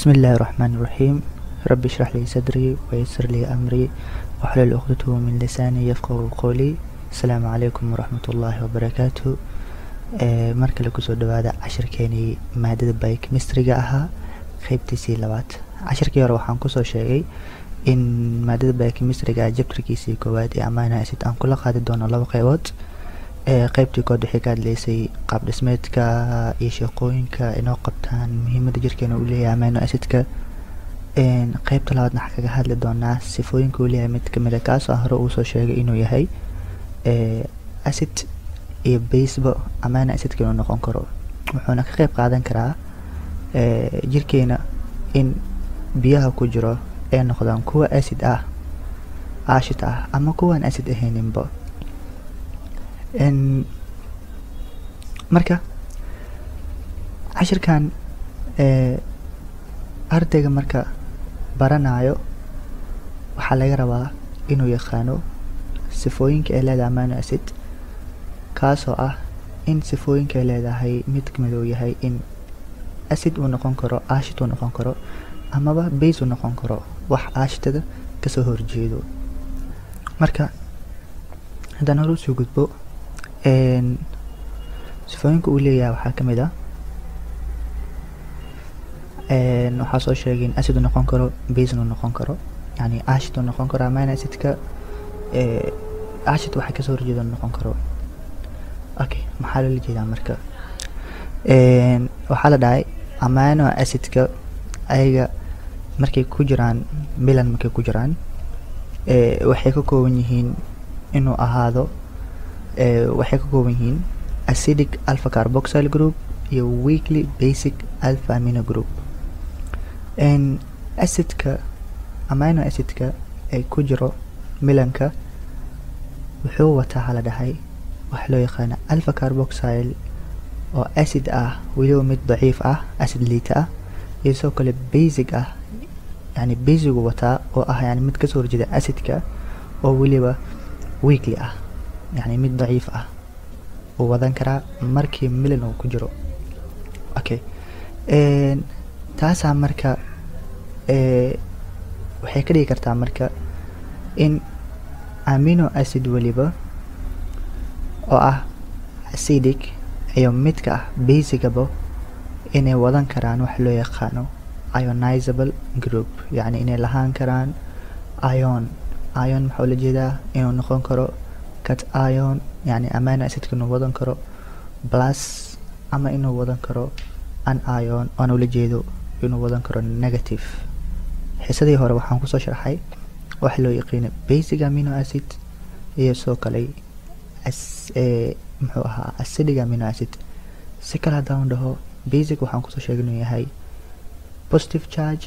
بسم الله الرحمن الرحيم رب اشرح لي صدري ويسر لي أمري واحلل عقدة من لساني يفقه قولي السلام عليكم ورحمة الله وبركاته ee mar kale kusoo dhawaada cashirkeenii maadada biochemistryga ahaa qeybtiisii labaad cashirkii hore waxaan kusoo sheegay in maadada biochemistryga jabtarkiisii koowaad ee amino acid aan kula qaadi doono laba qeybood ee qeybtii kood waxay ka hadlaysay qaab dhismeedka iyo shaqooyinka inoo qabtaan muhiimada jirkeena uu leeyahay amino acidka qeybta labaadna waxaa kaga hadli doonaa sifooyinka uu leeyahay mid kamid a kaasoo hore uu soo sheegay inuu yahay acid iyo baseba amino acidka inuu noqon karo wuxuuna ka qeyb qaadan karaa jirkeena in biyaha ku jiro ay noqdaan kuwa acid ah aashit ah ama kuwaan acid ahayninba marka cashirkan ardayga marka baranayo waxaa laga rabaa inuu yaqaano sifooyinka ay leedahay amino acid kaasoo ah in sifooyinka ay leedahay mid kamid uu yahay in acid uu noqon karo aashit uu noqon karo amaba base uu noqon karo wax aashitada kasoo horjeedo marka haddaan hore usoo gudbo sifooyinka uu leeyahay waxaa kamid ah waxaa soo sheegay in acid uu noqon karo base uu noqon karo yani aashit uu noqon karo amino acidka aashit waxa kasoo horjeeda noqon karo okay maxaa loola jeedaa marka waxaa la dhahay amino acidka ayaga markay ku jiraan milan markay ku jiraan waxay ka kooban yihiin inuu ahaado waxay ka kooban yihiin acidic alpha carboxyl group iyo weekly basic alpha amino group acidka amino acidka ay ku jiro milanka wuxuu wataa hala dhahay waxa loo yaqaana alpha carboxyl oo acid ah weliba mid daciif ah acid liita ah iyo sidoo kale basic ah yani basigu wataa oo ah yani mid kasoo horjeeda acidka oo weliba weekly ah yani mid daciif ah uu wadan karaa markii milan uu ku jiro okay taasaa marka waxay ka dhigi kartaa marka in amino acid weliba oo ah acidic iyo midka ah basicaba inay wadan karaan wax loo yaqaano ionizable group yacni inay lahaan karaan ion ion maxaa ula jeedaa inuu noqon karo cat ion yani amino acidka inuu wadan karo plus ama inuu wadan karo an ion oan ula jeedo inuu wadan karo negative xisadii hore waxaan kusoo sharxay waxa loo yaqiina basic amino acid iyo soo kale muxuu ahaa acidic amino acid si kale haddaan dhaho basic waxaan kusoo sheegay inuu yahay positive charge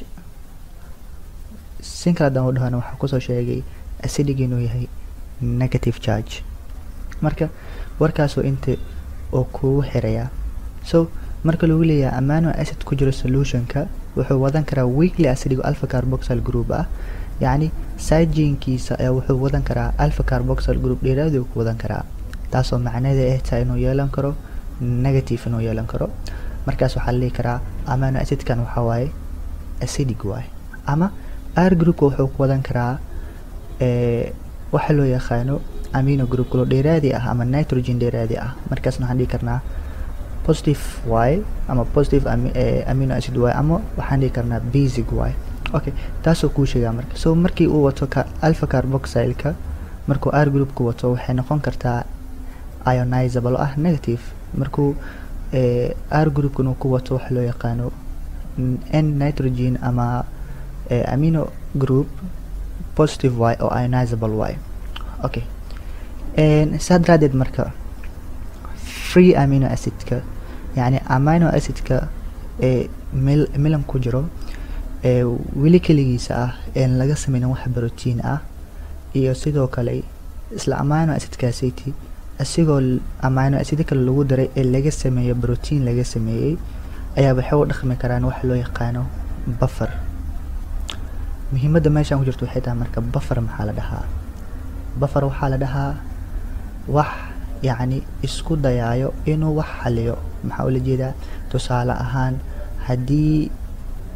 si kale haddaan dhahona waxaan kusoo sheegay acidic inuu yahay negative charge marka warkaasoo inta oo kugu xirayaa so marka lagu leeyahay amano acid ku jiro solutionka wuxuu wadan karaa weekly acidic alpha carboxyl group ah yacni sajinkiisa ayaa wuxuu wadan karaa alpha carboxyl group dheeraadii ku wadan karaa taasoo macnaheeda ay tahay inuu yeelan karo negative inuu yeelan karo markaas waxaa la dhihi karaa amano acidkan waxaa waaye acidic waay ama r groupka wuxuu ku wadan karaa waxa loo yaqaano amino group kaloo dheeraadi ah ama nitrogen dheeraadi ah markaasna waxaan dhihi karnaa positive y ama positive amino acid y ama waxaan dhihi karnaa basic y okay taasoo kuu sheegaa marka so markii uu wato ka alpha carboxylka markuu r groupka wato waxay noqon kartaa ionizable oo ah negative markuu r groupkan uu ku wato waxa loo yaqaano n nitrogen ama amino group positive y oo ionizable y okay saa daraadeed marka free amino acidka yani amino acidka ee milan ku jiro ee weli keligiisa ah een laga sameynin wax brotiin ah iyo sidoo kale isla amino acidkaasiti isigoo amino acid kale lagu daray ee laga sameeyo brotiin laga sameeyey ayaa waxay u dhaqmi karaan waxa loo yaqaano buffer muhiimadda meeshaan ku jirto waxay tahay marka buffer maxaa la dhahaa buffer waxaa la dhahaa wax yacni isku dayaayo inuu wax xaliyo maxaa ula jeedaa tusaale ahaan haddii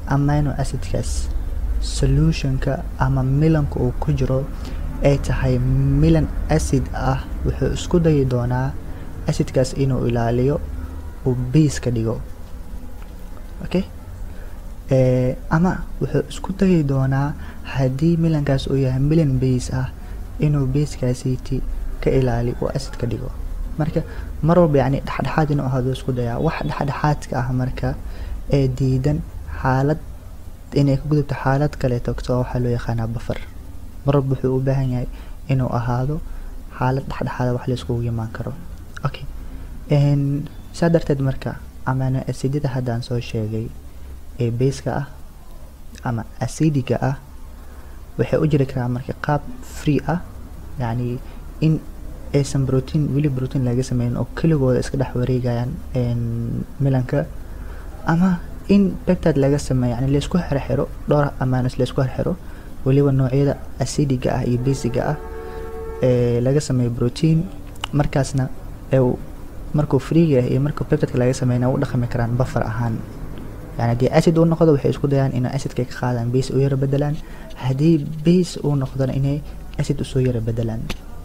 amino acidkaas solutionka ama milanka uu ku jiro ay tahay milan acid ah wuxuu isku dayi doonaa acidkaas inuu ilaaliyo uu base ka dhigo okay ama wuxuu isku dayi doonaa haddii milankaas uu yahay milan base ah inuu basekaasiti ka ilaaliyo uu acid ka dhigo marka mar walba yacni dhexdhexaad inuu ahaado isku dayaa wax dhexdhexaadka ah marka ee diidan xaalad inay ka gudubto xaalad kaleeto so waxaa loo yaqaanaa bafar mar walba wuxuu u baahan yahay inuu ahaado xaalad dhexdhexaada wax la iskugu imaan karo okay saa darteed marka amano acidada haddaan soo sheegay ee baska ah ama acidiga ah waxay u jiri karaa marka qaab free ah yacni in aysan brotein weli brotein laga sameynin oo keligooda iska dhex wareegayaan milanka ama in peptide laga sameeyo yani laysku xirxiro dhowr amanos laysku xirxiro weliba noocyada acidiga ah iyo basiga ah ee laga sameeyo protein markaasna markuu freega ah iyo markuu peptideka laga sameyna u dhaqmi karaan buffer ahaan yani haddii acid uu noqdo waxay isku dayaan inay acidka ka qaadaan base u yara bedelaan haddii base uu noqdona inay acid usoo yara bedelaan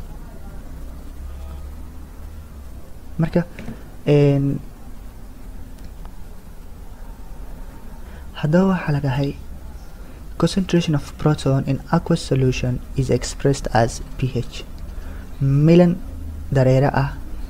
marka haddaba waxaa lagahay concentration of proton in aqueous solution is expressed as ph milan dareere ah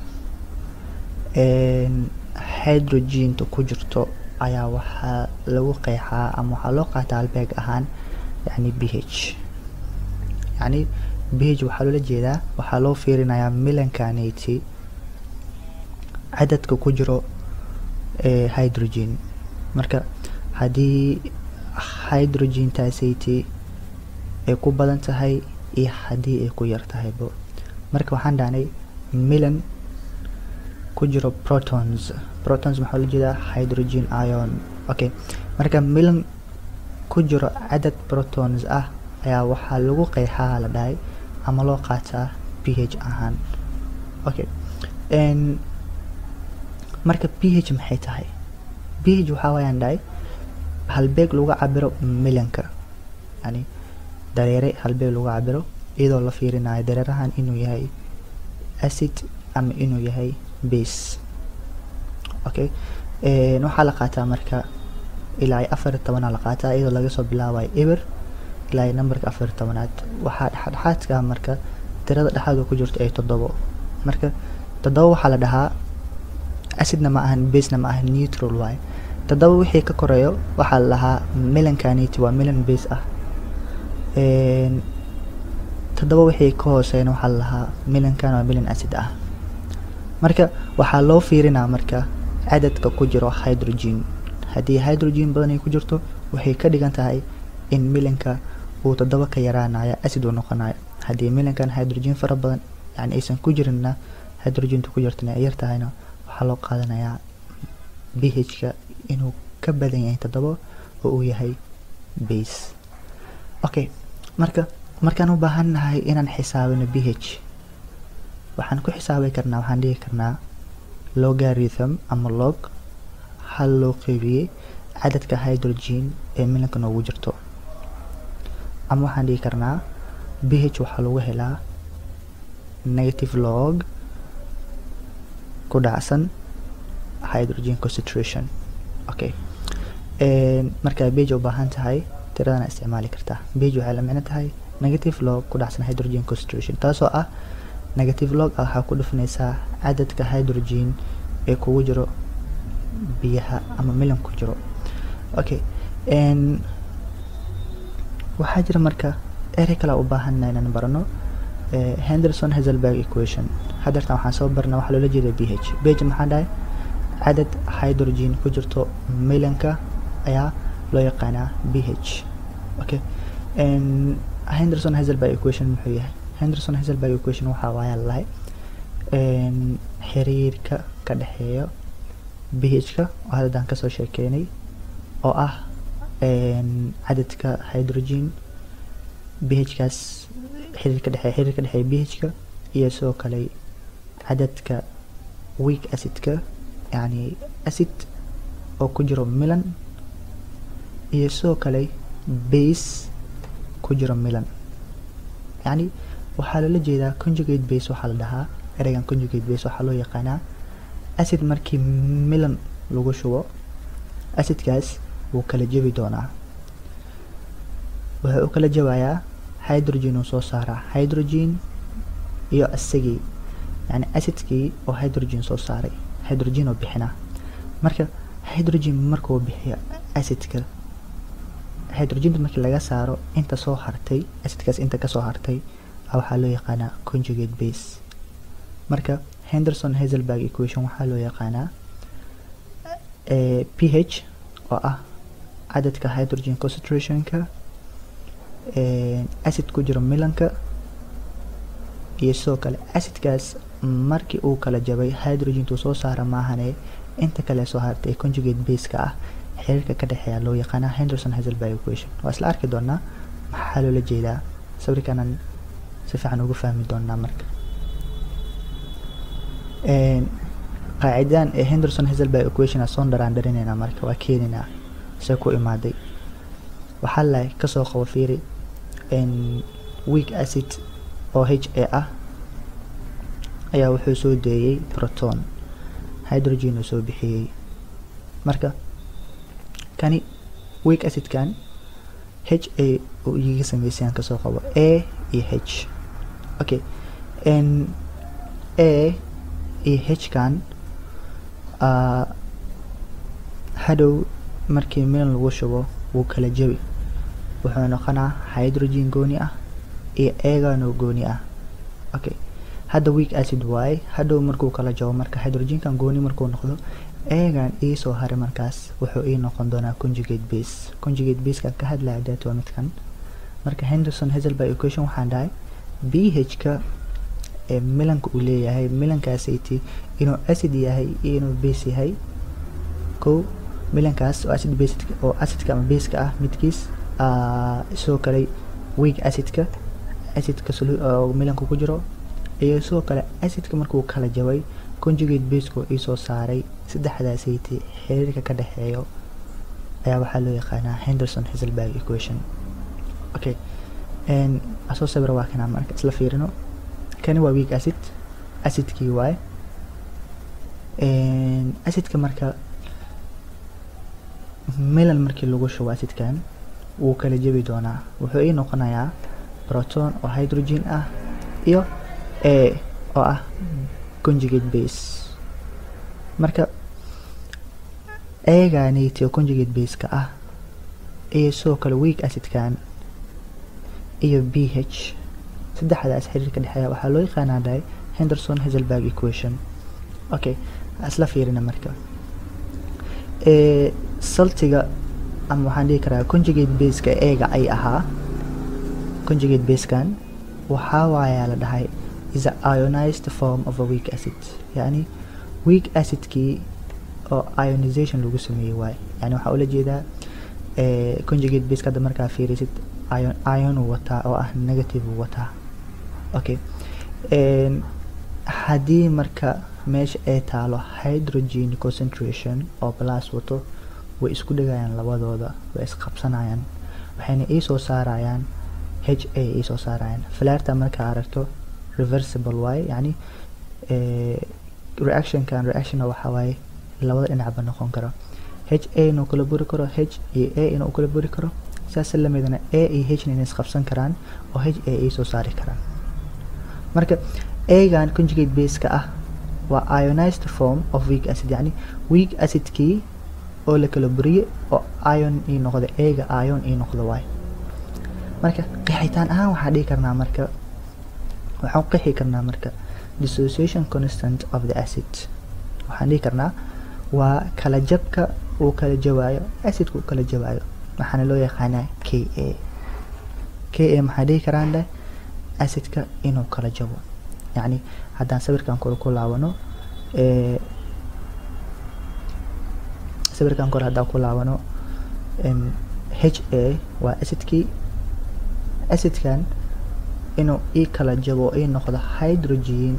hydrogenta ku jirto ayaa waxaa lagu qeexaa ama waxaa loo qaataa albeeg ahaan yani b h yani b h waxaa loola jeedaa waxaa loo fiirinayaa milankanati cadadka ku jiro hydrogen marka haddii hydrogentaasati ay ku badan tahay iyo haddii ay ku yar tahaybo marka waxaan dhahnay milan ku jiro protons protons maxaa loo jeedaa hydrogen ion okay marka milan ku jiro cadad protons ah ayaa waxaa lagu qeexaa la dhahay ama loo qaataa p h ahaan okay marka p h maxay tahay p h waxaa waayaan dhahay halbeeg lagu cabiro milanka yani dareere halbeeg lagu cabiro iyadoo la fiirinayo dareerahan inuu yahay acid ama inuu yahay base okay waxaa la qaataa marka ilaa iyo afar tobanaa la qaataa iyadoo laga soo bilaabayo eber ilaa iyo numberka afar tobanaad waxaa dhexdhexaadka marka tirada dhexaad ku jirto ay toddobo marka toddoba waxaa la dhahaa acidna ma ahan basena ma ahan neutral waaye toddoba wixii ka koreeyo waxaa la lahaa milankaniti waa milan base ah toddoba wixii ka hooseeyna waxaa la lahaa milankan waa milan acid ah marka waxaa loo fiirinaa marka cadadka ku jiro hydrogen haddii hydrogen badan ay ku jirto waxay ka dhigan tahay in milanka uu toddoba ka yaraanayo acid uu noqonayo haddii milankan hydrogen fara badan yani aysan ku jirinna hydrogentu ku jirtana ay yar tahayna waxaa loo qaadanayaa b h-ka inuu ka badan yahay toddoba oo uu yahay base okay marka markaan u baahan nahay inaan xisaabino b h waxaan ku xisaabi karnaa waxaan dhihi karnaa logarithm ama log hal loo qeybiyey cadadka hydrogen ee milanka noogu jirto ama waxaan dhihi karnaa b h waxaa lagu helaa negative log ku dhacsan hydrogen concentration okay markaa bage u baahan tahay tiradana isticmaali kartaa bage waxay la micno tahay negative log ku dhacsan hydrogen concentration taasoo ah negative log ah waxaa ku dhufanaysaa cadadka hydrogen ee kugu jiro biyaha ama milan ku jiro okay waxaa jira marka erey kale u baahanna inaan barano henderson hazelberg equation hadeertan waxaan soo barna waxaa loola jeeda b h bage maxaa dhahay cadad hydrogen ku jirto milanka ayaa loo yaqaanaa b h okay henderson hazelberg equation muxuu yahay henderson hazelberg equation waxaa waaya lalahay xiriirka ka dhexeeya b h-ka oo haddaan kasoo sheekeynay oo ah cadadka hydrogen b h-kaas xiriir ka dhexeeya xiriir ka dhexeeya b h-ka iyo sidoo kale cadadka weak acidka yani acid oo ku jiro milan iyo sidoo kale base ku jiro milan yacni waxaa loola jeedaa conjugate base waxaa la dhahaa ereygan conjugate base waxaa loo yaqaanaa acid markii milan lagu shubo acidkaas wuu kala jebi doonaa wuxuu u kala jabayaa hydrogen uu soo saaraa hydrogen iyo isagii yani acidkii oo hydrogen soo saaray hydrogen oo bixinaa marka hydrogen markuu bixiyo acidka hydrogenta markii laga saaro inta soo hartay acidkaas inta kasoo hartay waxaa loo yaqaanaa conjugate base marka henderson hazelberg equation waxaa loo yaqaanaa ph oo ah cadadka hydrogen concentrationka acid ku jiro milanka iyo sidoo kale acidkaas markii uu kala jabay hydrogentuu soo saara maahane inta kale soo hartay ee conjugate baseka ah xiriirka ka dhexeeya loo yaqaanaa henderson hazelberg equation waa isla arki doonaa maxaa loola jeedaa sawirkanan si fiican ugu fahmi doonaa marka qaacidadan ee henderson hazelberg equation a soo dharaan dharineynaa marka waa keeninaa se ku imaaday waxaa lahay kasoo qabo fiiri weak acid oo h a ah ayaa wuxuu soo deeyey proton hydrogen uu soo bixiyey marka kani weak acidkan h a uu iyaga sameysayaan kasoo qabo a iyo h okay a iyo h kan hadhow markii milan lagu shubo wuu kala jebi wuxuu noqonaa hydrogen gooni ah iyo eganoo gooni ah okay hadda weak acid waaye hadhow markuu kala jabo marka hydrogenkan gooni markuu noqdo egan iisoo haray markaas wuxuu ii noqon doonaa conjugate base conjugate baseka ka hadlaya dat waa midkan marka henderson hazelberg equation waxaan dhahay b h ka ee milanka uu leeyahay milankaasati inuu acid yahay iyo inuu base yahay kow milankaas oo acid base oo acidka ama baseka ah midkiis sidoo kale weak acidka acidka oo milanka ku jiro iyo sidoo kale acidka markuu kala jabay conjugate baseko iisoo saaray saddexdaasayte xiriirka ka dhexeeyo ayaa waxaa loo yaqaanaa henderson hazelberg equation okay asoo sawira waa kanaa marka isla fiirino kani waa weak acid acidkii waaye acidka marka milan markii lagu shubo acidkan wuu kala jebi doonaa wuxuu ii noqonayaa proton oo hydrogen ah iyo a oo ah conjugate base marka eeganiti oo conjugate baseka ah iyo sidoo kale weak acidkan iyo b h saddexdaas xiriirka dhexeeya waxaa loo yaqaanaa dhahay henderson hazelberg equation okay isla fiirina marka saltiga ama waxaan dhihi karaa conjugate baseka eega ay ahaa conjugate basekan waxaa waayaa la dhahay is a ionized form of a weak acid yani weak acidkii oo ionization lagu sameeyey waaye yani waxaa ula jeedaa conjugate baseka hadda markaa fiirisid ion ion uu wataa oo ah negative uu wataa okay haddii marka meesha ay taalo hydrogen concentration oo plus wato way isku dhegayaan labadooda way isqabsanayaan waxayna iisoo saarayaan h a iisoo saarayaan flairta markaa aragto reversible waaye yani reactionkan reactionna waxaa waaye labada dhinacba noqon karo h a inuu kala buri karo h iyo a inuu kala buri karo saas lamidana a iyo h na inay isqabsan karaan oo h a iisoo saari karaan marka egan conjugate baseka ah waa ionized form of weak acid yani weak acidkii oo la kala buriyey oo ion ii noqda eega ion ii noqda waay marka qeexitaan ahaan waxaa dhihi karnaa marka waxaan qeexi karnaa marka dissociation constant of the acid waxaan dhihi karnaa waa kala jabka uu kala jawaayo acidka uu kala jawaayo waxaana loo yaqaanaa k a k a maxaa dhihi karaan leh acidka inuu kala jabo yacni haddaan sawirkan kore ku laabano sawirkan kore haddaan ku laabano h a waa acidkii acidkan inuu ii kala jabo ii noqdo hydrogen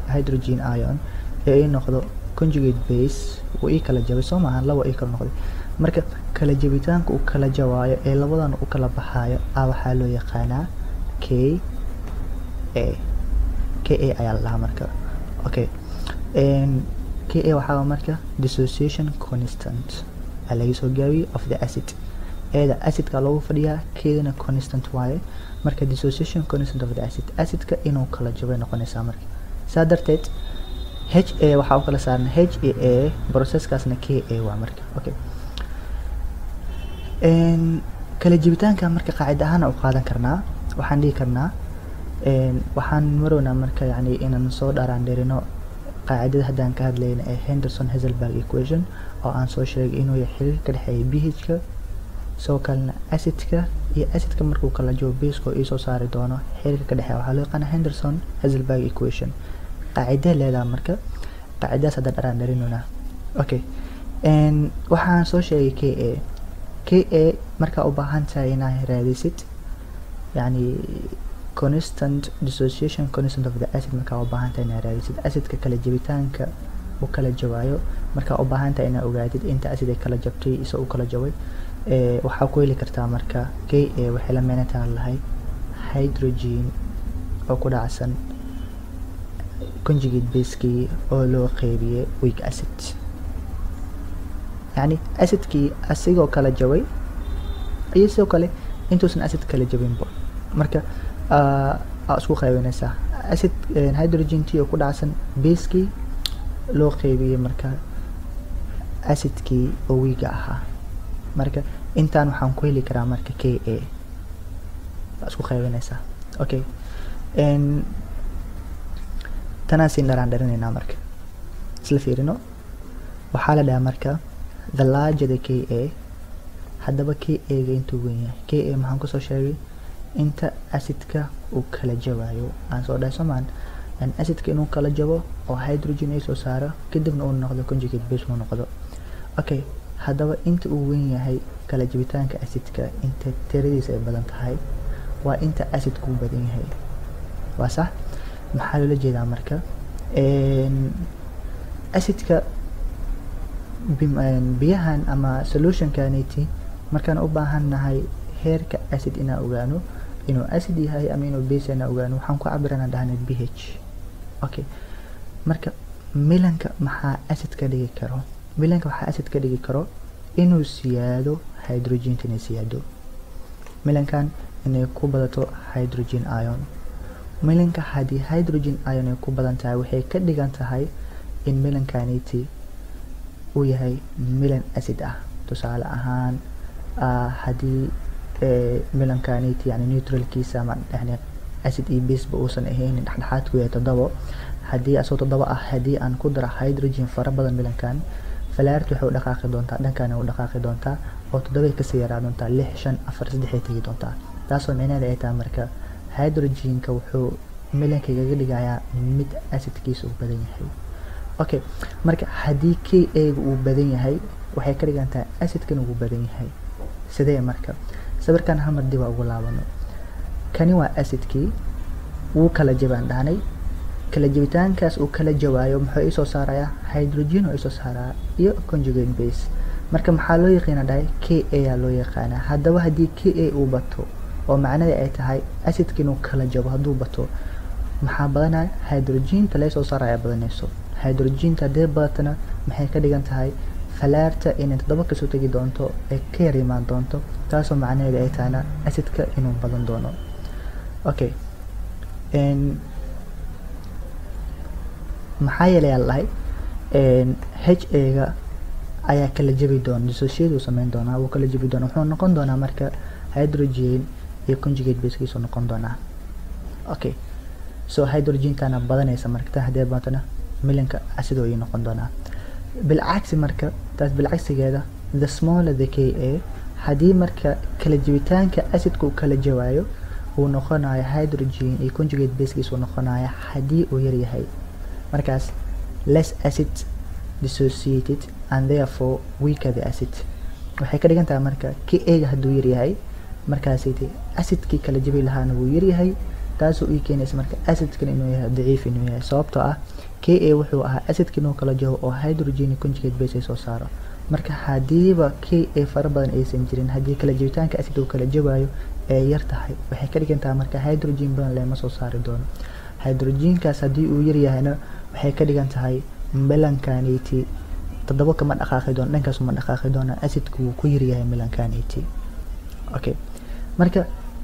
hydrogen ion ee ii noqdo conjugate base uu ii kala jabay soo maahan laba ii kala noqday marka kala jabitaanka uu kala jawaayo ee labadan u kala baxaayo a waxaa loo yaqaanaa k a k a ayaa la dhahaa marka okay k a waxaa marka dissociation constant aa laga soo gaabiyey of the acid eeda acidka loogu fadhiyaa keedana constant waaye marka dissociation constant of the acid acidka inuu kala jabay noqonaysaa marka saa darteed h a waxaa u kala saaran h a a processkaasna k a waa marka okay kala jibitaanka marka qaacida ahaan u qaadan karnaa waxaan dhihi karnaa waxaan marownaa marka yani inaan soo dharaan dherino qaacidada haddaan ka hadlayna ee henderson hazelberg equation oo aan soo sheegay inuu yahay xiriir ka dhexeeya bhka sidoo kalena acidka iyo acidka markuu kala jabo basko iisoo saari doono xiriirka ka dhexeeya waxaa loo yaqaana henderson hazelberg equation qaacidee leedaha marka qaacidadaas haddaan dharaan dharinona okay waxaan soo sheegay k a k a markaa u baahan tahay inaa raadisid yani constant dissociation constant of the acid markaa u baahan tahay inaa raadisid acidka kala jabitaanka u kala jawaayo markaa u baahan tahay inaa ogaadid inta acid ay kala jabtay isa u kala jabay waxaa ku heli kartaa marka k a waxay la meenataan lahay hydrogen oo ku dhacsan conjugate baskii oo loo qeybiyey weak acid yani acidkii asigoo kala jabay iyo sidoo kale intuusan acid kala jabinba marka aa isku qaybinaysaa acid hydrogentii oo ku dhacsan baskii loo qeybiyey marka acidkii oo wiiga ahaa marka intaan waxaan ku heli karaa marka k a waa isku qaybinaysaa okay tanaan siin dharaan dharinaynaa marka isla fiirino waxaa la dhahaa marka the larger the k a haddaba k a ga intuu weyn yahay k a maxaan kusoo sheegay inta acidka uu kala jabaayo aan soo dhahay somaan acidka inuu kala jabo oo hydrogen ay soo saaro kadibna uu noqdo conjugate base uu noqdo okay haddaba inta uu weyn yahay kala jabitaanka acidka inta tiradiisa ay badan tahay waa inta acidku badan yahay waa sax maxaa loola jeedaa marka acidka biyahan ama solutionkaniti markaan u baahan nahay heerka acid inaan ogaano inuu acid yahay ama inuu base inaan ogaano waxaan ku cabirana dhahna b h okay marka milanka maxaa acid ka dhigi karo milanka waxaa acid ka dhigi karo inuu siyaado hydrogenta inay siyaado milankan inay ku badato hydrogen ion milanka haddii hydrogen ion ay ku badan tahay waxay ka dhigan tahay in milankaniti uu yahay milan acid ah tusaale ahaan haddii milankaniti yani neutralkiisa ama yani acid iyo baseba uusan ahaynin dhexdhexaadku yahay toddobo haddii asoo toddobo ah haddii aan ku daro hydrogen fara badan milankan falaart waxay u dhaqaaqi doontaa dhankan u dhaqaaqi doontaa oo toddobay kasii yaraa doontaa lix shan afar saddexay tegi doontaa taasoo micnaheeda ay tahay marka hydrogenka wuxuu milanka igaga dhigayaa mid acidkiisa uu badan yahay okay marka haddii k a-ga uu badan yahay waxay ka dhigan tahay acidkan uu badan yahay sidee marka sawirkan hamar dib aa ugu laabano kani waa acidkii wuu kala jabaan dhahnay kala jabitaankaas uu kala jawaayo muxuu isoo saarayaa hydrogen oo isoo saaraa iyo conjugate base marka maxaa loo yaqiina dhahay k a aa loo yaqaanaa haddaba haddii k a uu bato oo macnada ay tahay acidka inuu kala jabo hadduu bato maxaa badanaya hydrogenta laysoo saaraya badanayso hydrogenta haddee badatana maxay ka dhigan tahay falaarta inay toddoba kasoo tegi doonto ee ka yar imaan doonto taasoo macnaheeda ay tahayna acidka inuu badan doono okay maxaa yeelay aan lahay h a-ga ayaa kala jabi doona dissociate sameyn doonaa wuu kala jabi doonaa wuxuu noqon doonaa marka hydrogen iyo conjugate basekiisu noqon doonaa okay so hydrogentana badanaysa marka tan haddee baatana milanka acidoo ii noqon doonaa bilcagsi marka taas bilcagsigeeda the smaller the k a haddii marka kala jabitaanka acidka uu kala jawaayo uu noqonayo hydrogen iyo conjugate basekiis uu noqonayo haddii uu yar yahay markaas less acid dissociated and therefore weaker the acid waxay ka dhigan tahay marka k a-ga hadduu yar yahay markaasayte acidkii kala jabi lahaana wuu yar yahay taasoo ii keenaysa marka acidkan inuu yahay daciif inuu yahay sababtoo ah k a wuxuu ahaa acidka inuu kala jabo oo hydrogen conjugate base ay soo saaro marka hadiiba k a fara badan aysan jirin haddii kala jebitaanka acid uu kala jabayo ee yar tahay waxay ka dhigan tahay marka hydrogen badan lema soo saari doono hydrogenkaas haddii uu yar yahayna waxay ka dhigan tahay melancanity toddoba kama dhaqaaqi doono dhankaas uma dhaqaaqi doono acidku wuu ku yaryahay melancanity okay marka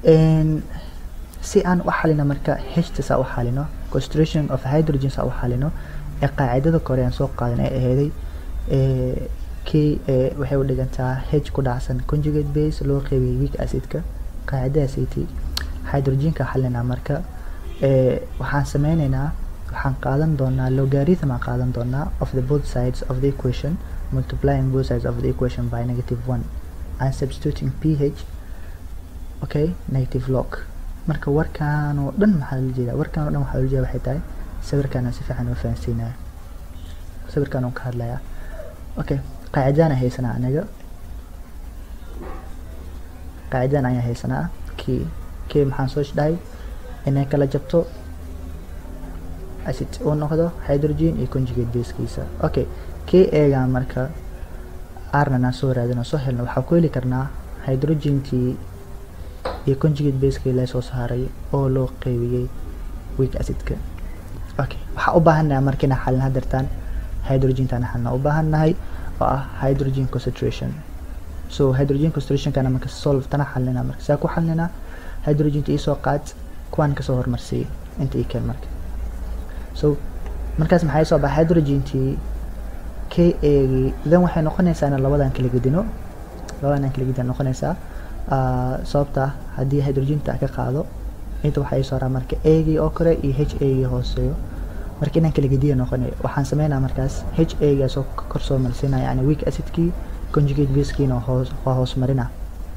si aan u xalino marka hta saa u xalino concentration of hydrogen saa u xalino ee qaacidada kore aan soo qaadan ee aheeday k waxay u dhigantaa h ku dhacsan conjugate base loo qeybiyay weak acidka qaacidadaasaytii hydrogenka xalinaa marka waxaan sameyneynaa waxaan qaadan doonaa logarithm aan qaadan doonaa of the both sides of the equation multiplying both sides of the equation by negative one and substituting ph okay negative log marka warkaan oo dhan maxaa loola jeedaa warkaan oo dhan waxaa loola jeeda waxay tahay sawirkaan si fiican u fahansiinaya sawirkaan oo ka hadlayaa okay qaacidaan aan haysanaa aniga qaacidaan ayaan haysanaa kii kii maxaan soo dhahay inay kala jabto acid uu noqdo hydrogen iyo conjugate basekiisa okay kii eegaan marka arnan aan soo raadino soo helno waxaa ku heli karnaa hydrogenkii iyo conjugate basekii lasoo saaray oo loo qeybiyey weak acidka okay waxaa u baahannahay marka inaan xalin hadirtaan hydrogentaan xalina u baahannahay oo ah hydrogen concentration so hydrogen concentrationkana marka solve tana xalinaa marka saa ku xalinaa hydrogenta iisoo qaad kuwaan kasoo hormarsiiyey inta ii keen marka so markaas maxaa soo baxa hydrogentii k agii then waxay noqonaysaa inaan labadan kala gedino labadan kala gedin noqonaysaa sababta haddii hydrogenta ka qaado inta waxaa soo raa marka agii oo kore iyo h agii hooseeyo marka inaan kala gediya noqonay waxaan sameynaa markaas h agaa soo kor soo marsiinaa yani weak acidkii conjugate basekiina hoos waa hoos marina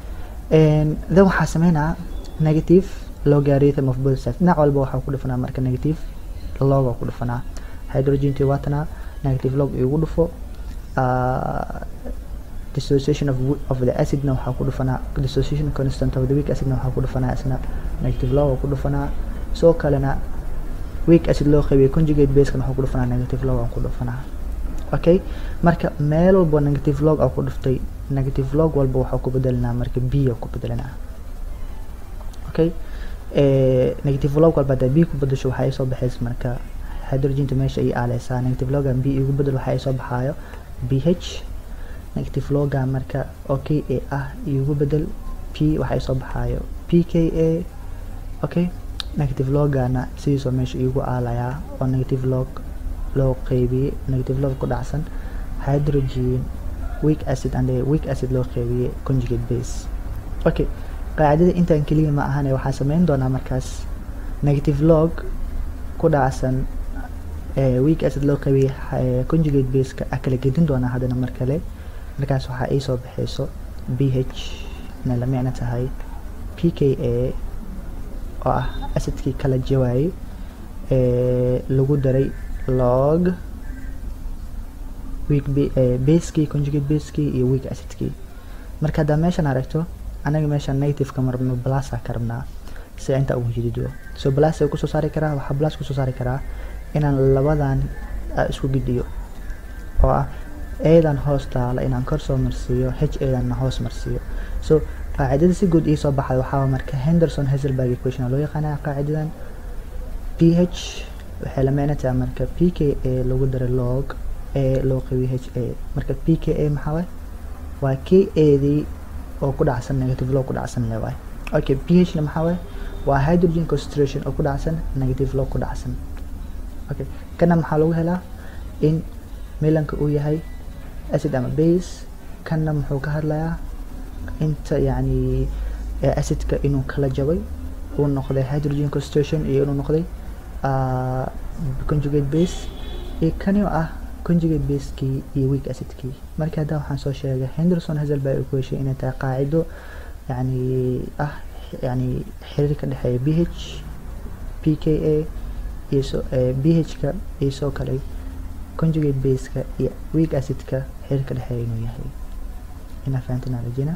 then waxaa sameynaa negative logarithm of both sides dhinac walba waxaa ku dhufanaa marka negative log oo ku dhufanaa hydrogentii waatana negative log igu dhufo dissociation of, of the acidna waxaa ku dhufanaa dissociation constant of the weak acidna waxaa ku dhufanaa isna negative log oo ku dhufanaa sidoo kalena weak acid loo qaybiyay conjugate basekan waxaa ku dhufanaa negative log aan ku dhufanaa okay marka meel walba negative log aa ku dhuftay negative log walba waxaa ku bedelinaa marka b ku bedelinaa okay negative log walba hadaa b ku bedesho waxaa soo baxaysa marka hydrogenta meesha ay aaleysaa negative logan b igu bedel waxaa soo baxaayo b h negative loga marka oo k a ah igu bedel p waxaa soo baxaayo p k a okay negative logana sidiisoo meesha igu aalayaa oo negative log loo qeybiyey negative log ku dhacsan hydrogen weak acid and weak acid loo qeybiyey conjugate base okay qaacidada intaan keliya ma ahane waxaa sameyn doonaa markaas negative log ku dhacsan weak acid loo qeybiyey conjugate baseka a kala gedin doonaa haddana mar kale markaas waxaa ii soo baxayso b h na la micno tahay p k a oo ah acidkii kala jawaayey lagu daray log weak basekii conjugate basekii iyo weak acidkii marka haddaa meeshan aragto anaga meeshan negativeka marabno blasa ka rabnaa si inta ugu jidido so blas kusoo saari karaa waxaa blas kusoo saari karaa inaan labadan isku gidhiyo oo ah eedan hoos taala inaan kor soo marsiiyo h eedanna hoos marsiiyo so qaacidada si guud iisoo baxay waxaa marka henderson hazelberg equation loo yaqaanaa qaacidadan p h waxay la micno tahay marka p k a lagu daray log a loo qabiyo h a marka p k a maxaa waay waa k adii oo ku dhacsan negative log ku dhacsan le waay okay p h na maxaa waay waa hydrogen concentration oo ku dhacsan negative log ku dhacsan okay kana maxaa lagu helaa in milanka uu yahay acid ama base kanna muxuu ka hadlayaa inta yacni acidka inuu kala jabay uu noqday hydrogen concentration iyo inuu noqday conjugate base iyo kani oo ah conjugate basekii iyo weak acidkii marka hadda waxaan soo sheegay henderson hazelberg equation inay tahay qaacido yani ah yani xiriir ka dhexeeya b h p k a iyo so b h ka iyo soo kale conjugate baseka iyo weak acidka xiriir ka dhexeeya inuu yahay inaa fahantina rajina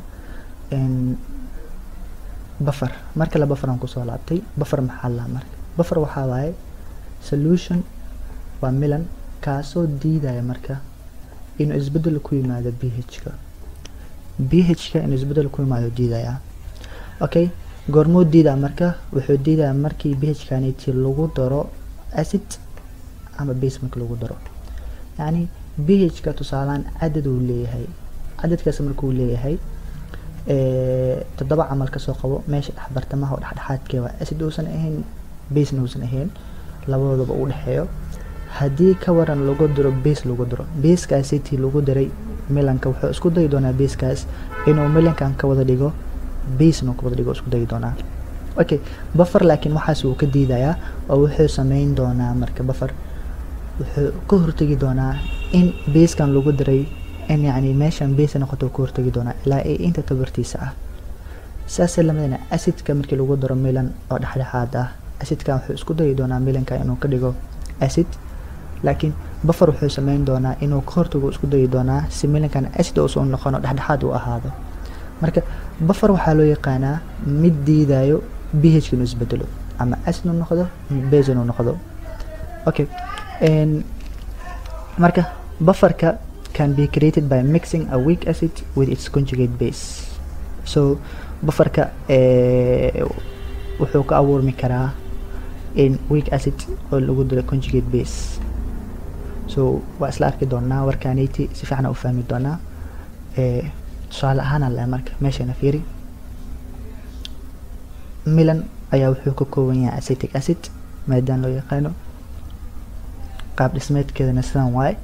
buffer marka la buffer aan kusoo laabtay buffer maxaa laa marka buffer waxaa waaye solution waa milan kaasoo diidaya marka inuu isbedel ku yimaado bhka bhka inuu isbedel ku yimaado diidayaa okay goormuu diidaa marka wuxuu diidayaa markii bhkaniti lagu daro acid ama base markii lagu daro yacni bhka tusaalaan cadad uu leeyahay cadadkaas markuu leeyahay toddoba camal kasoo qabo meesha dhex bartamaha oo dhexdhexaadkee waa acid uusan ahayn basena uusan ahayn labadoodaba u dhexeeyo haddii ka waran lagu diro base lagu diro basekaasitii lagu diray milanka wuxuu isku dayi doonaa basekaas inuu milankan ka wada dhigo basena ka wada dhigo isku dayi doonaa okay buffer laakiin waxaas wuu ka diidayaa oo wuxuu sameyn doonaa marka buffer wuxuu ka hortegi doonaa in basekan lagu diray in yacni meeshan base noqoto ka hortegi doonaa ilaa ay inta tabartiisa ah saasay lamidana acidka markii lagu daro milan oo dhexdhexaad ah acidkan wuxuu isku dayi doonaa milanka inuu ka dhigo acid laakiin buffer wuxuu sameyn doonaa inuu ka hortago isku dayi doonaa si milankan acid uusan noqono dhexdhexaad uu ahaado marka buffer waxaa loo yaqaanaa mid diidayo bh inuu isbedelo ama acid uu noqdo base inuu noqdo okay marka bufferka can be created by mixing a weak acid with its conjugate base so bufferka wuxuu ka abuurmi karaa in weak acid oo lagu dilo conjugate base so waa isla arki doonaa warkaaniti si fiican u fahmi doonaa tusaale ahaan ale marka meeshana fiiri milan ayaa wuxuu ka kooban yahay acetic acid maadaan loo yaqaano qaab dhismeedkeedana sidan waaye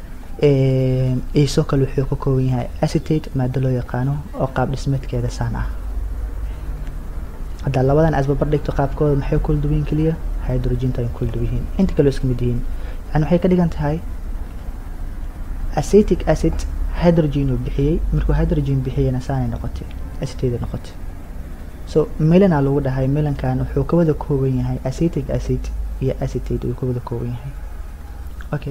isoo kale wuxuu ka kooban yahay acetate maado loo yaqaano oo qaab dhismeedkeeda saan ah haddaa labadan asbabar dhigto qaabkooda maxay kula duwan yihiin keliya hydrogenka ay kula duwan yihiin inta kale iska mid yihiin yani waxay ka dhigan tahay acetic acid hydrogen uu bixiyey markuu hydrogen bixiyeyna saanay noqotay acetate noqotay so milana lagu dhahay milankan wuxuu ka wada kooban yahay acetic acid iyo acetate uu ka wada kooban yahay okay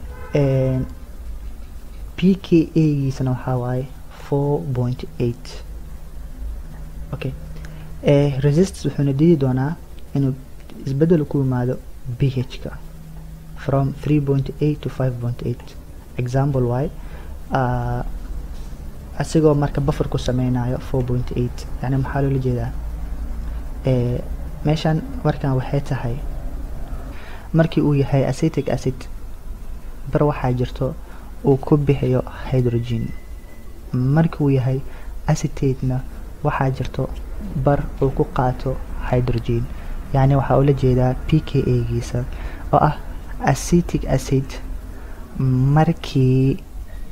p k a giisana waxaa waaye four point eight okay resistance wuxuuna diidi doonaa inuu isbedel ku yimaado bh-ka from three point eight to five point eight example waaye asigoo marka buffer ku sameynayo four point eight yani maxaa loola jeedaa meeshan markan waxay tahay markii uu yahay acetic acid bar waxaa jirto uu ku bixiyo hydrogen markii uu yahay acetatena waxaa jirto bar uu ku qaato hydrogen yacni waxaa ula jeedaa p k a giisa oo ah acetic acid markii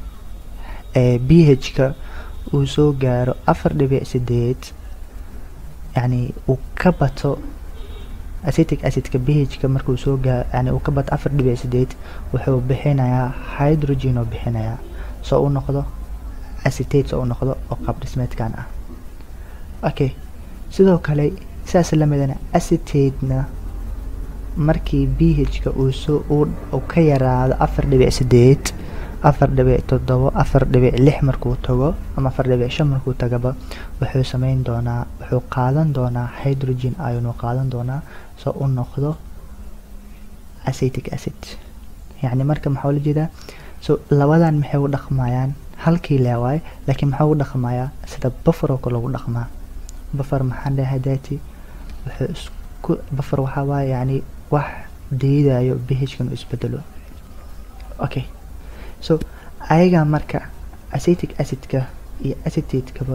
bh-ka uu soo gaaro afar dhibic sideed yacni uu ka bato acetic acidka bh-ka markuu soo gaaro yani uu ka bato afar dhibic sideed wuxuu bixinayaa hydrogen oo bixinayaa soo u noqdo acetate soo u noqdo oo qaab dhismeedkan ah okay sidoo kale sidaas lamidana acetatena markii bh-ka uu soo uu ka yaraado afar dhibic sideed afar dhibic toddobo afar dhibic lix markuu tago ama afar dhibic shan markuu tagaba wuxuu sameyn doonaa wuxuu qaadan doonaa hydrogen ayonu qaadan doonaa soo u noqdo acetic acid yacni marka maxaa ula jeedaa so labadan maxay u dhaqmayaan halkii leewaaye laakiin maxaa u dhaqmayaa sida buffer oo kale ugu dhaqmaa buffer maxaan dhahay dati wuxuu isku buffer waxaa waaye yacni wax diidayo bhkan uu isbedelo okay so ayaga marka acetic acidka iyo acetate-kaba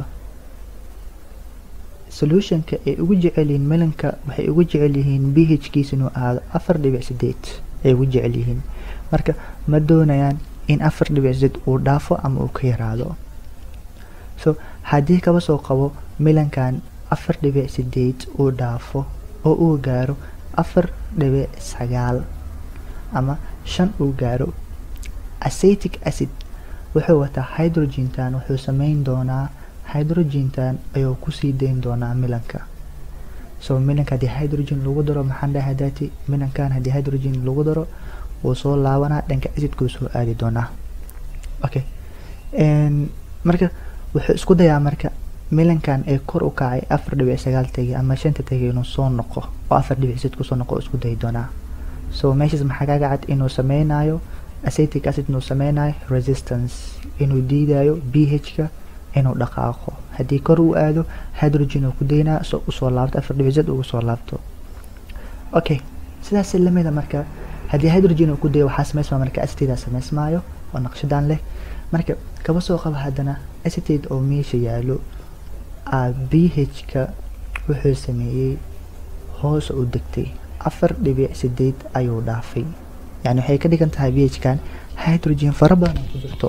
solutionka ay ugu jecel yihiin melanka waxay ugu jecel yihiin bhkiisa inuu ahaado afar dhibic sideed ay ugu jecel yihiin marka ma doonayaan in afar dhibic sideed uu dhaafo ama uu ka yaraado so haddii kaba soo qabo milankan afar dhibic sideed uu dhaafo oo uu gaaro afar dhibic sagaal ama shan uu gaaro acetic acid wuxuu wataa hydrogentan wuxuu sameyn doonaa hydrogentan ayuu kusii dayn doonaa milanka so milanka haddii hydrogen lagu daro maxaan dhahay dati milankan haddii hydrogen lagu daro wuu soo laabanaa dhanka acidkuu soo aadi doonaa okay marka wuxuu isku dayaa marka milankan ee kor u kacay afar dhibic sagaal tegay ama shanta tegay inuu soo noqo oo afar dhibic sid kusoo noqo isku dayi doonaa so meeshaas maxaa kaga cad inuu sameynayo acetic acid inuu sameynayo resistance inuu diidayo ph-ka inuu dhaqaaqo haddii kor uu aado hydrogen uu ku daynaa so usoo laabto afar dhibic z ugu soo laabto okay sidaas lamida marka haddii hydrogen uu ku dayo waxaa sameysmaa marka acetate sameysmaayo oo naqshadan leh marka kaba soo qaba haddana acetate oo meesha yaalo ph-ka wuxuu sameeyey hoos u degtay afar dhibic sideed ayuu dhaafay yani waxay ka dhigan tahay ph-kan hydrogen fara badan oo ku jirto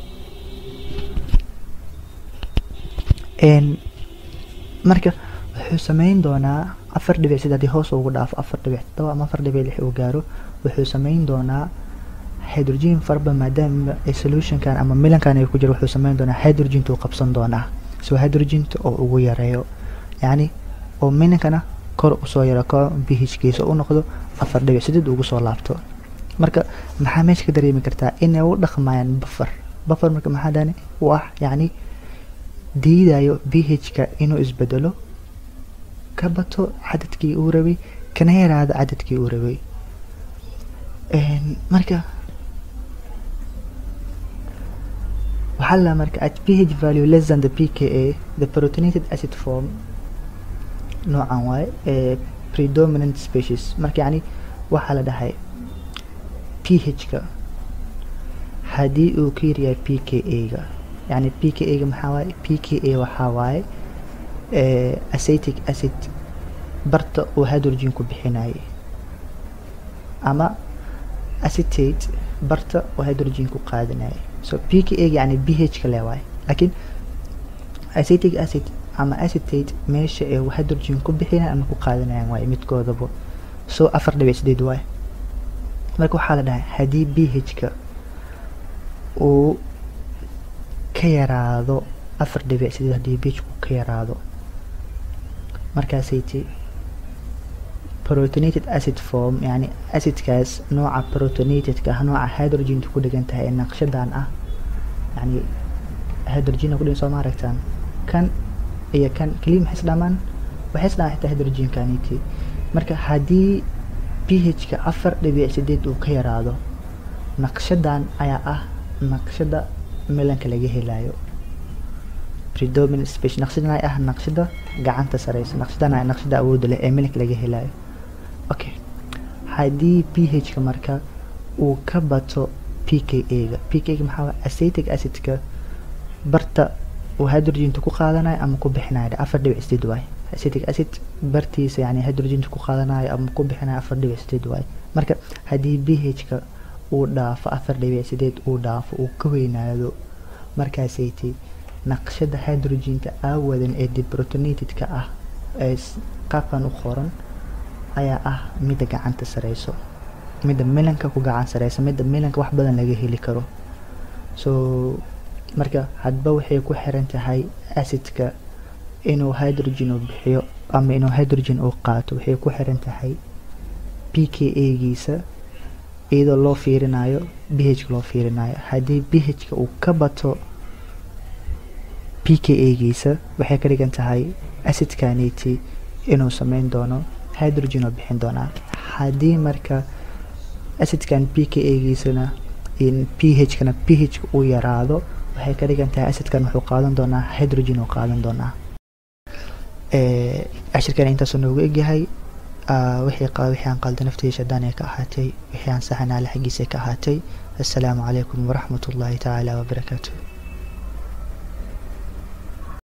marka wuxuu sameyn doonaa afar dhibic sideed haddii hoos ugu dhaafo afar dhibic todoba ama afar dhibic lix uu gaaro wuxuu sameyn doonaa hydrogen faraba maadaama solutionkan ama milankan ay ku jiro wuxuu sameyn doonaa hydrogentuu qabsan doonaa so hydrogenta oo ugu yareeyo yacni oo milankana kor usoo yaro ko bhkiisa u noqdo afar dhibic sideed ugu soo laabto marka maxaa meesha ka dareemi kartaa inay u dhaqmayaan buffer buffer marka maxaa dhani wax yacni diidayo bhka inuu isbedelo ka bato cadadkii uu rabay kana yaraado cadadkii uu rabay marka waxaa la marka at ph value less than the pka the protonated acid form noocan waaye ee predominant species marka yacni waxaa la dhahay ph-ka haddii uu ka yaryahay p k a-ga yani p k a-ga maxaa waaye p k a waxaa waaye acetic acid barta uu hydrogen ku bixinayay ama acetate barta uu hydrogen ku qaadanayay so p k a yani b h ka leewaay laakiin acetic acid ama acetate meesha ee hydrogen ku bixinayan ama ku qaadanayaan waaye midkoodaba so afar dhibic sideed waaye marka waxaa la dhahay haddii b h-ka uu ka yaraado afar dhibic sideed haddii b h-ku ka yaraado markaasayti protonated acid form yani acidkaas nooca protonatedka ah nooca hydrogentu ku dhigan tahay ee naqshadan ah yani hydrogena kudhigan soo ma aragtaan kan iyo kan keliya maxay isdhamaan waxay isdhamaan xitaa hydrogenkaniti marka haddii ph-ka afar dhibic sideed uu ka yaraado naqshadan ayaa ah naqshada milanka laga helayo predominant species naqshadan ay ah naqshada gacanta sareysa naqshadan ay naqshada awoodda leh ee milanka laga helayo okay haddii ph-ka marka uu ka bato p k a-ga p k ga maxaa acetic acidka barta uu hydrogentu ku qaadanayo ama ku bixinayo afar dhibic sideed waaye acetic acid bartiisa yani hydrogentu ku qaadanayo ama ku bixinayo afar dhibic sideed waaye marka haddii ph-ka uu dhaafo afar dhibic sideed uu dhaafo uu ka weynaado markaasayti naqshada hydrogenta aawadan ee deprotonatedka ah ee qaabkan u qoran ayaa ah midda gacanta sareyso midda milanka ku gacan sareysa midda milanka wax badan laga heli karo so marka hadba waxay ku xiran tahay acidka inuu hydrogen uu bixiyo ama inuu hydrogen uu qaato waxay ku xiran tahay p k a-giisa iyadoo loo fiirinayo b h loo fiirinayo haddii b h-ka uu ka bato p k a-giisa waxay ka dhigan tahay acidkaniti inuu sameyn doono hydrogen oo bixin doonaa haddii marka acidkan p k a-giisana p h-kana p h-ka uu yaraado waxay ka dhigan tahay acidkan wuxuu qaadan doonaa hydrogen uu qaadan doonaa cashirkan intaasuu noogu egyahay wixii wixii aan qalda naftiisa shaydaan ay ka ahaatay wixii aan saxanaale xaggiisa ka ahaatay assalaamu calaykum waraxmat ullaahi tacaala wabarakaatuh